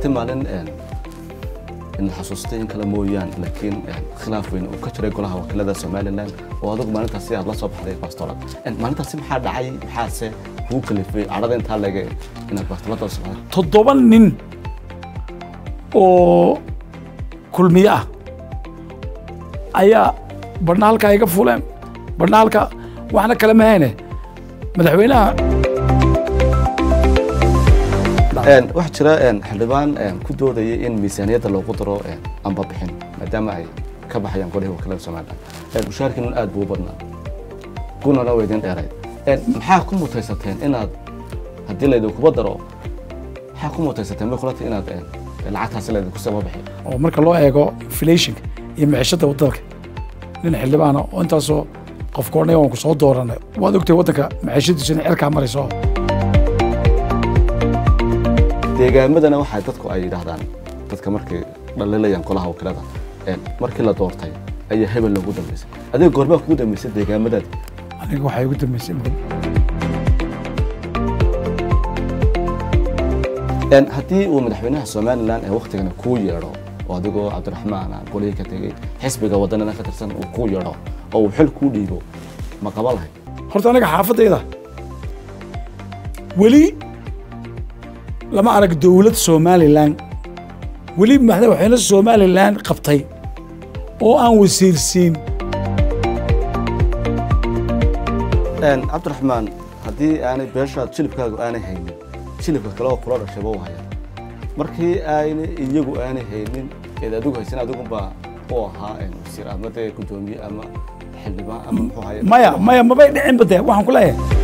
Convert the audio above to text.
jirtay maalin in xasuustay in kale mooyaan laakiin khilaaf weyn uu ka jiray golaha wakiilada somalilan oo adigu maalintaasi aad la soo baxday bastoolad maalintaasi maxaa dhacay maxaase kugu kalifay cadhada intaa leege inaad bastoolada soo baxday toddoba nin oo kulmiye ah ayaa badhna halkaa iga fuleen badhna halkaa waxna kale mahayne madaxweynaha waxaa jira xildhibaan ku doodayay in miisaaniyadda loogu daro amba bixin maadaama ay ka baxayaan golihii wakiilada somalilan mushaarkiinun aad buu u badnaa gunana waa idin dheeray maxaa ku mutaysateen inaad haddii laydinkuba daro maxaa ku mutaysateen bay kulata inaad lacagtaasi laydinku saba bixi oo marka loo eego inflationka iyo micishada waddanka nin xildhibaana oo intaasoo qofka odhanaya waan ku soo dooranay waad ogtahay waddanka micishadiisu inay cerkaa marayso deegaamadana waxaa dadku ay yidhaahdaan dadka markay dhalilayaan golaha wakiilada markii la doortay ayaa hebel loogu dambeysay adiga goormaa kugu dambeysay deegaamadaadi aniga waxay ugu dambeysay haddii uu madaxweynaha somalilan ee waktigana kuu yeedho oo adigoo cabdiraxmaan aan golihii ka tegey xisbiga waddanana ka tirsan uu kuu yeedho oo uu xil kuu dhiibo ma qaba lahay horta aniga xaafadayda weli lama arag dowlad somalilan weli madaxweyne somalilan qabtay oo aan wasiirsiin cabdiraxmaan haddii aanay beeshaad jilibkaagu aanay haynin jilibka kale oo kula dhashayba u hayaan markii ayna iyagu aanay haynin eed adigu haysan adigunbaa u ahaa wasiir ama dee guddoomiye ama xildhibaan ama muxuu haya maya maya mabay dhicinba dee waxaan ku leeyahay